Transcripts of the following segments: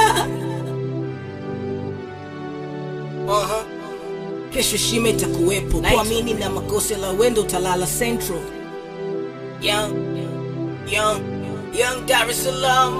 uh-huh. Kesho shime itakuwepo, kuamini na makosa la wendo utalala Central. Young, young, young Dar es Salaam.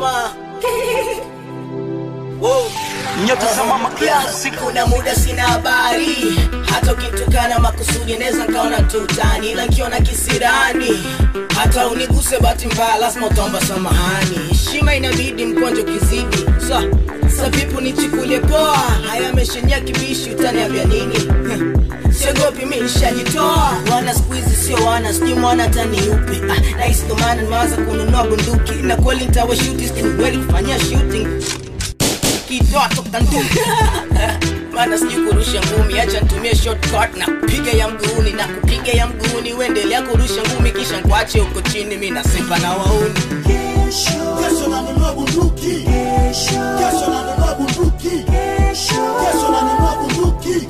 Whoa. nyota za mama classic kuna muda sina habari hata ukitukana makusudi naweza nkaona tutani ila nkiona kisirani hata uniguse bahati mbaya lazima utaomba samahani heshima inabidi mkonjo kizidi sa sa vipu nichikulie poa haya ameshenia kibishi utaniambia nini siogopi mi nishajitoa wana skuizi sio wana sijui mwana tani upi ah, nahisi ndo maana nimeanza kununua bunduki na kweli ntawashuti kweli kufanyia shooting kidoa toka nduki maana sijui kurusha ngumi acha nitumie shortcut na kupiga ya mguuni na kupiga ya mguuni uendelea kurusha ngumi kisha nkwache huko chini mi nasepa na wauni Kesho nanunua bunduki. Kesho nanunua bunduki. Kesho nanunua bunduki.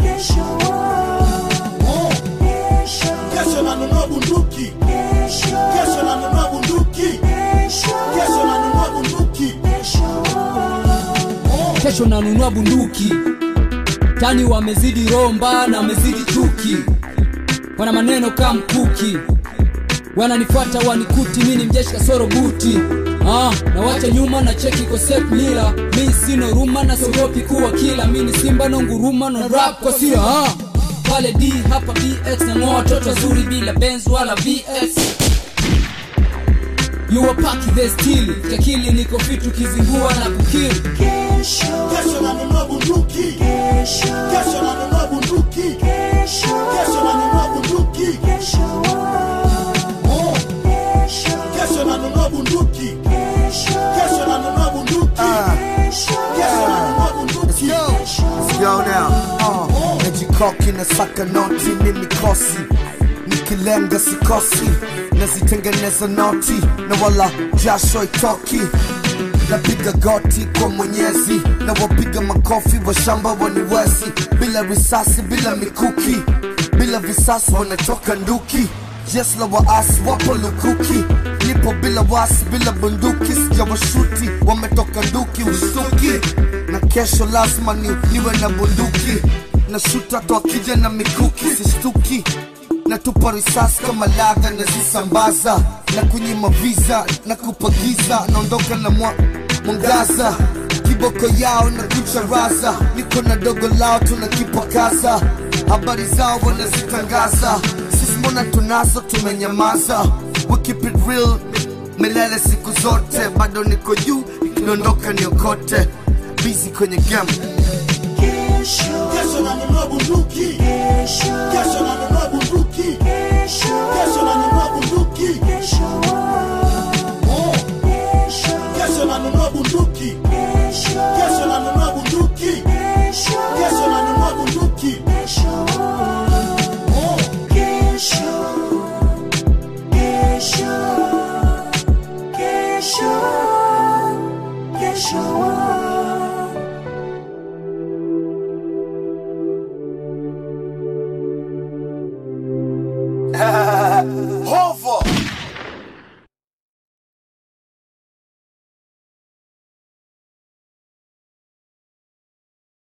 Oh. Kesho nanunua bunduki. Kesho nanunua bunduki. Kesho nanunua bunduki. kesho nanunua bunduki tani wamezidi romba na wamezidi chuki wana maneno kama mkuki wananifuata wanikuti mi ni mjeshi kasoro buti ah, na wacha nyuma na cheki kwa set mila mi sino ruma na siogopi kuwa kila mi ni simba no nguruma no rap kwa sira ah. pale d hapa bx na ngoa watoto wazuri bila benz wala vx yuwapaki the stili kakili niko fitu kizingua na kukili Kesho nanunua bunduki. Kesho nanunua bunduki. Kesho nanunua bunduki. Oh. Kesho nanunua bunduki. Kesho nanunua bunduki. Kesho nanunua bunduki. Let's go now. Uh, najikoki na saka noti mimi kosi nikilenga sikosi nazitengeneza noti na wala jasho itoki napiga goti kwa mwenyezi na wapiga makofi wa shamba waniwezi bila risasi bila mikuki bila visasi wanatoka nduki yes la waasi wapo lukuki nipo bila wasi bila bunduki sijawashuti wametoka nduki usuki na kesho lazima ni, niwe na bunduki na shuta twakija na mikuki sistuki natupa risasi kama ladha nazisambaza na kunyima visa na kupagiza naondoka na mwa, mwangaza kiboko yao na kucharaza niko na dogo lao tunakipakaza habari zao wanazitangaza sisi mbona tunazo tumenyamaza we keep it real milele siku zote bado niko juu ikidondoka niokote bizi kwenye game Kesho nanunua bunduki. Kesho nanunua bunduki. Kesho nanunua bunduki. Oh. Kesho nanunua bunduki. Kesho nanunua bunduki. Kesho nanunua bunduki. Oh. Ho!